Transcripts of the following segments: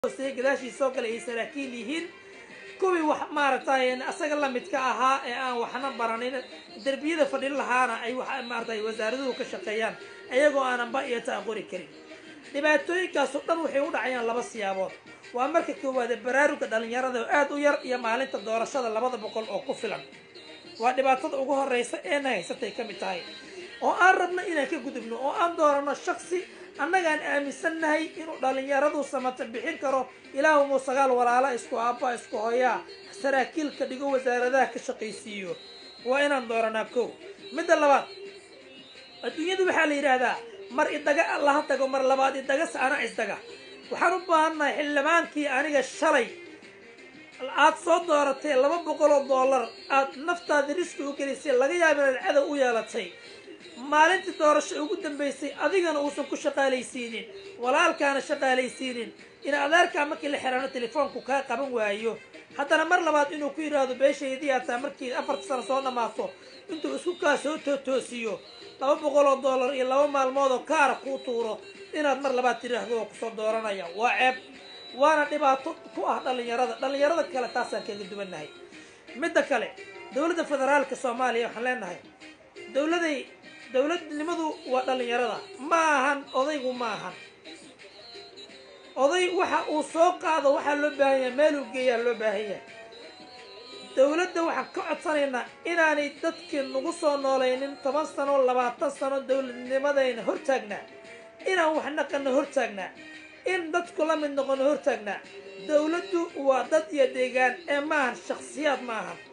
hooseeya gadaashii soo galay ay saraakiil yihiin kuwii wax maaragtay asaga lamidka ahaa ee aan waxna baranin derbiyada fadhin lahaana ay maaratay wasaaraduhu ka shaqeeyaan iyagoo aananba iyo taaqori karin dhibaatooyinkaasoo dhan waxay u dhacayaan laba siyaabood waa marka koowaade baraaruga dhalinyarada oo aada u yar iyo maalinta doorashada labada boqol oo ku filan waa dhibaatada ugu horeysa eena haysatay ka mid tahay oo aan rabno inaan ka gudubno oo aan doorano shaksi annagaan aaminsannahay inuu dhalinyaradu samata bixin karo ilaahumu sagaal walaala isku aabba isku hoyaa saraakiilka dhigo wasaaradaha ka shaqaysiiyo waa inaan dooranaa kow midda labaad adduunyadu waxaa la yidhaahdaa mar idaga allaha tago mar labaad idagase ana isdaga waxaan u baahannahay xildhibaankii aniga shalay aad soo dooratay laba boqol oo dollar aad naftaada riski u gelisay laga yaaba inaad cadow u yeelatay maalintii doorasho ugu dambaysay adigana uusan ku shaqaalaysiinin walaalkaana shaqaalaysiinin in adeerkaa markii la xiraano telefoonku kaa qaban waayo haddana mar labaad inuu ku yidhaahdo beeshaydii ataa markii afarta sano soo dhammaato intuu isku kaa soo tootoosiyo laba boqol oo dollar iyo laba maalmood oo kaara kuu tuuro inaad mar labaad tidhaahdo oo kusoo dooranaya waa ceeb waana dhibaato ku ah dhallinyarada dhallinyarada kale taasaan kaga duwannahay midda kale dowladda federaalka soomaaliya waxaan leenahay dowladay dowladnimadu waa dhallinyarada ma ahan odaygu ma ahan oday waxa uu soo qaado waxaa loo baahan yahay meeluu geeyaa loo baahan yahay dowladda waxaan ka codsanaynaa inaanay dadkii nagu soo noolaynin toban sano labaatan sano dowladnimadayna hortaagnaa inaan wax naqano hortaagnaa in dadku la mid noqono hortaagnaa dowladdu waa dad iyo deegaan ee maahan shakhsiyaad ma ahan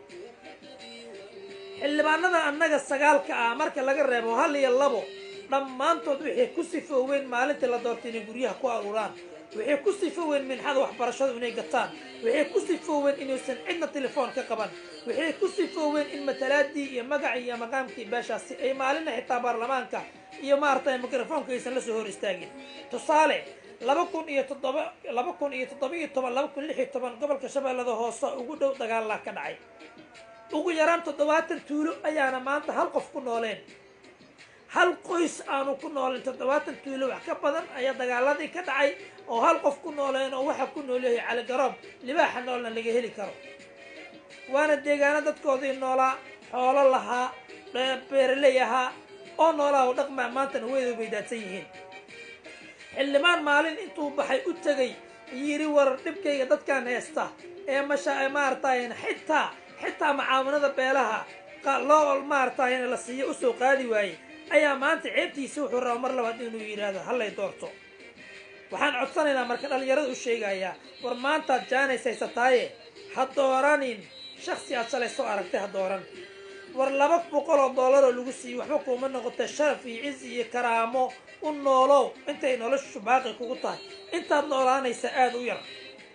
xildhibaanada annaga sagaalka ah marka laga reebo hal iyo labo dhammaantood waxay ku sifooween maalintii la doortay inay guryaha ku aruuraan waxay ku sifooween minxada waxbarashadu inay gataan waxay ku sifooween inuusan cidna telefoon ka qaban waxay ku sifooween in matalaadii iyo magacii iyo maqaamkii beeshaasi ay maalina xitaa baarlamaanka iyo maaragtay mikrofoonka aysan la soo hor istaagin tusaale laba kun iyo toddoba laba kun iyo toddoba iyo toban laba kun lix iyo toban gobolka shabeellada hoose ugu dhow dagaalaa ka dhacay ugu yaraan toddobaatan tuulo ayaana maanta hal qof ku nooleen hal qoys aanu ku nooleen toddobaatan tuulo wax ka badan ayaa dagaaladii ka dhacay oo hal qof ku nooleen oo waxaa ku noolyahay caligaroob libaaxa noolna laga heli karo waana deegaano dadkoodii noolaa xoolo lahaa beeraley ahaa oo noolaa oo dhaqmaa maantana weyda bay daadsan yihiin xildhibaan maalin intuu baxay u tegay yidhi war dhibkayga dadkaan heesta ee masha maaratayn xitaa xitaa macaawanada beelaha loo maaratayn la siiyo usoo qaadi waayey ayaa maanta ceebtiisa wuxuu raba mar labaad inuu yidhaahdo hallay doorto waxaan codsanaynaa marka dhallinyarada u sheegayaa war maantaad jaanays haysataaye ha dooranin shaksi aad shalay soo aragtay ha dooran war laba boqol oo dollar oo lagu siiyo waxba kuuma noqotay sharaf iyo cizi iyo karaamo u noolow intay noloshu baaqi kugu tahay intaad noolaanaysa aada u yar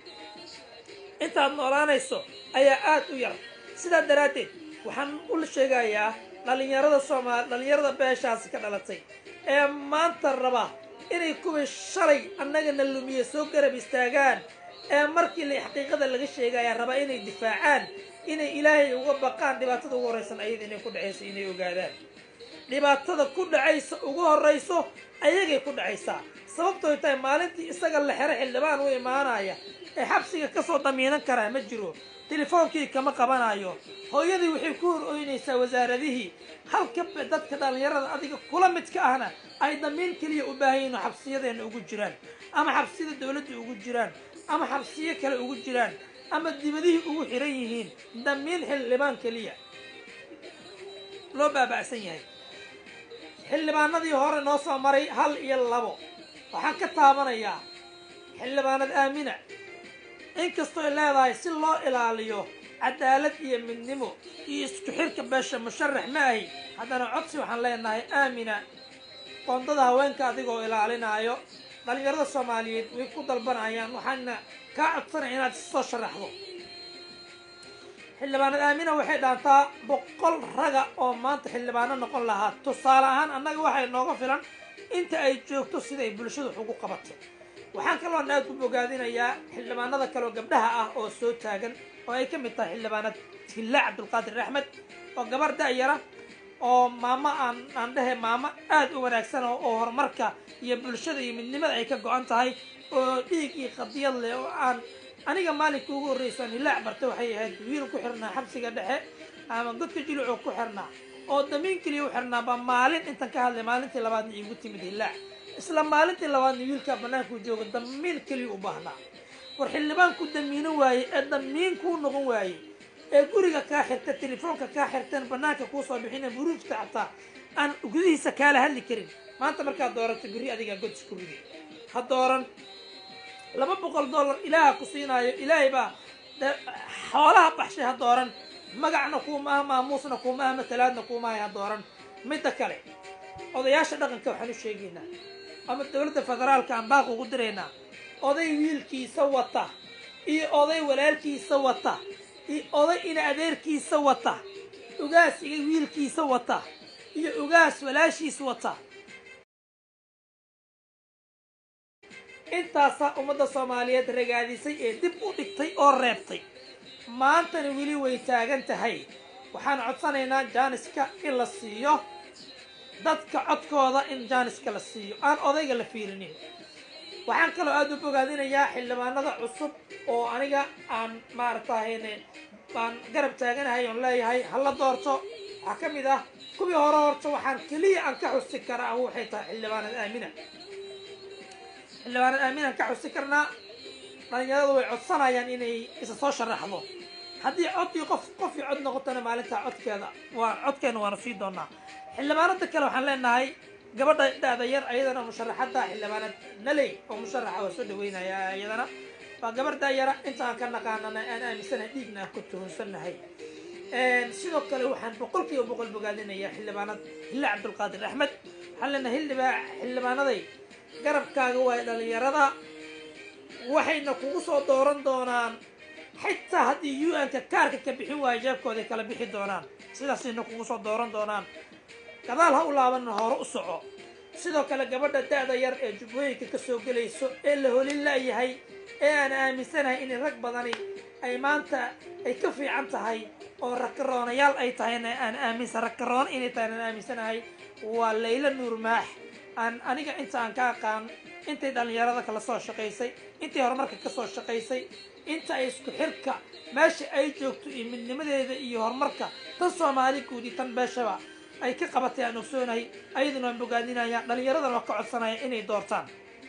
intaad noolaanayso ayaa aada u yar sidaa daraaddeed waxaan u sheegayaa dhallinyarada soomaali dhallinyarada beeshaasi ka dhalatay ee maanta raba inay kuwii shalay annagana lumiye soo garab istaagaan ee markii la xaqiiqada laga sheegaya raba inay difaacaan inay ilaahay uga baqaan dhibaatada ugu horraysan ayada inay ku dhacayso inay ogaadaan dhibaatada ku dhacaysa ugu horrayso ayagay ku dhacaysaa sababtooy tahay maalintii isaga la xero xildhibaan u imaanaya ee xabsiga kasoo damiinan karaa ma jiro telefoonkii kama qabanayo hooyadii waxay ku hor oynaysaa wasaaradihii halka dadka dhallinyarada adiga kula midka ahna ay damiin keliya u baahan yihin oo xabsiyadeena ugu jiraan ama xabsiyada dowladda ugu jiraan ama xabsiyo kale ugu jiraan ama dibadihii ugu xiran yihiin damiin xildhibaan keliya loo baaba'san yahay xildhibaanadii hore noo soo maray hal iyo labo waxaan ka taabanayaa xildhibaanad aamina inkastooy leedahay si loo ilaaliyo cadaalad iyo midnimo iyo isku xirka beesha musharax ma ahi haddana codsi waxaan leenahay aamina qoondada haweenka adigoo ilaalinaayo dhallinyarada soomaaliyeed way ku dalbanayaan waxaana kaa codsanaya inaad soo sharaxdo xildhibaanad aamina waxay dhaantaa boqol raga oo maanta xildhibaano noqon lahaa tusaale ahaan annaga waxay nooga filan inta ay joogto siday bulshadu wax ugu qabato waxaan kaloon aad ku bogaadinayaa xildhibaanada kaleoo gabdhaha ah oo soo taagan oo ay ka mid tahay xildhibaanad hilla cabdulqaadir axmed oo gabar da'yara oo maamo aan aan dhehe maamo aad u wanaagsan oo horumarka iyo bulshada iyo midnimada ay ka go-an tahay oo dhiig iyo qadiyad leh oo aan aniga maalinka ugu horreysan hilaac barta waxay ahayd wiil ku xirnaa xabsiga dhexe ama godka julucoo ku xirnaa oo damiin keliya u xirnaaba maalin intan ka hadlay maalintii labaadna iigu timid hilaac isla maalintii labaadna wiilkaa bannaankuu jooga damiin keliya u baahnaa war xildhibaan ku damiino waaye ee damiin kuu noqon waaye ee guriga kaa xirta telefoonka kaa xirteen bannaanka kuu soo bixina buruujta xataa aan gudihiisa kaala hadli karin maanta markaad doorato berri adigaa god isku ridi ha dooran laba boqol dollar ilaaha ku siinaayo ilaahay baa xoolaha baxshay ha dooran magacna kuumaaha maamuusna kuumaaha matalaadna kuumaahay ha dooran midda kale odayaasha dhaqanka waxaan u sheegaynaa ama dowladda federaalka aan baaq ugu diraynaa oday wiilkiisa wata iyo oday walaalkiisa wata iyo oday ina adeerkiisa wata ugaas iga wiilkiisa wata iyo ugaas walaashiis wata intaasaa ummadda soomaaliyeed ragaadisay ee dib u dhigtay oo reebtay maantana weli way taagan tahay waxaan codsanaynaa jaaniska in la siiyo dadka codkooda in jaaniska la siiyo aan odayga la fiirinin waxaan kaloo aada u bogaadinayaa xildhibaanada cusub oo aniga aan maaragtahayne aan garab taaganahay oon leeyahay hala doorto waxaa ka mid ah kuwii hore horta waxaan keliya aan ka xusi karaa waxay tahay xildhibaanad aamina xildhibaanad aamina aan ka xusi karnaa dhalinyaradu way codsanayaan inay isa soo sharaxdo haddii codkii qof qofkii cod noqotona maalintaa codkeeda waa codkeena waanu sii doonaa xildhibaanada kale waxaan leenahay gabadha da-da yar ayadana musharaxadda xildhibaanad naley oo musharaxa waa soo dhaweynaya iyadana waa gabar daayara inta aan ka naqaanana aan aaminsanahay dhiigna aan ku tuhunsannahay sidoo kale waxaan boqol kiiba boqol bogaadinayaa xildhibaanad hille cabdulqaadir axmed waxaan leenahay hildhibaa xildhibaanaday garabkaaga waay dhalinyarada waxayna kugu soo dooran doonaan xitaa haddii u n-ka kaarka ka bixin waayo jeebkooday kala bixi doonaan sidaasayna kugu soo dooran doonaan gadaal ha u laabanna hore u soco sidoo kale gabadha da-da yar ee jubbooyinka ka soo gelayso ee la holin la'yahay ee aan aaminsanahay in rag badani ay maanta ay ka fiican tahay oo rakaroonayaal ay tahayna aan aaminsan rakaroona inay tahay aan aaminsanahay waa layla nuur maax aan aniga inta aan ka aqaan intay dhallinyarada kala soo shaqaysay intay horumarka ka soo shaqaysay inta ay isku xirka meesha ay joogto iyo midnimadeeda iyo horumarka tan soomaali guudi tan beeshaba ay ka qabatay aan ogsoonahay ayaduna waan bogaadinayaa dhallinyaradana waa ka codsanaya inay doortaan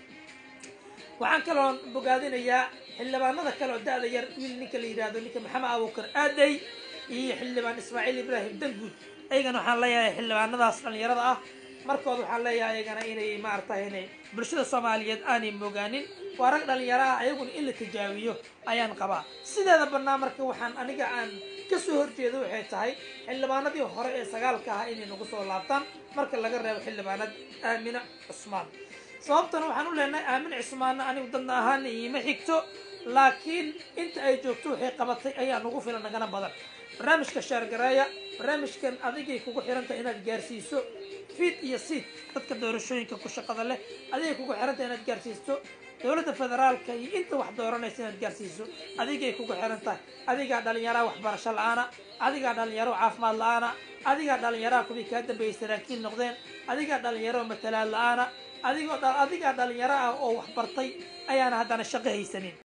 waxaan kaloon bogaadinayaa xildhibaanada kale oo da-da yar wiil ninka la yidhaahdo ninka maxamed abuukar aaday iyo xildhibaan ismaaciil ibraahim danguud ayagana waxaan leeyahay xildhibaanadaas dhallinyarada ah markooda waxaan leeyahay ayagana inay maaragtay inay bulshada soomaaliyeed aanay mogaanin waa rag dhallinyaro ah ayaguna in la tijaabiyo ayaan qabaa sideeda bannaa marka waxaan aniga aan kasoo horjeeda waxay tahay xildhibaanadii hore ee sagaalka ahaa inay nagu soo laabtaan marka laga reebo xildhibaanad aamina cusmaan sababtana waxaan u leenahay aamin cismaanna anigu dadna ahaana iima xigto laakiin inta ay joogto waxay qabatay ayaa nagu filan nagana badan barnaamijka shaargareeya barnaamijkan adigay kugu xirantahay inaad gaarsiiso fiid iyo siid dadka doorashooyinka ku shaqada leh adigay kugu xirantahay inaad gaarsiisto dowladda federaalka iyo inta wax dooranaysa inaad gaarsiiso adigay kugu xiran tahay adigaa dhallinyaraha waxbarasho la-aana adigaa dhalinyaro caafimaad la-aana adigaa dhalinyaraha kuwii kaa dambeeyay saraakiil noqdeen adigaa dhalinyaro matalaad la-aana adigoo adigaa dhalinyaro ah oo waxbartay ayaana haddana shaqo haysanin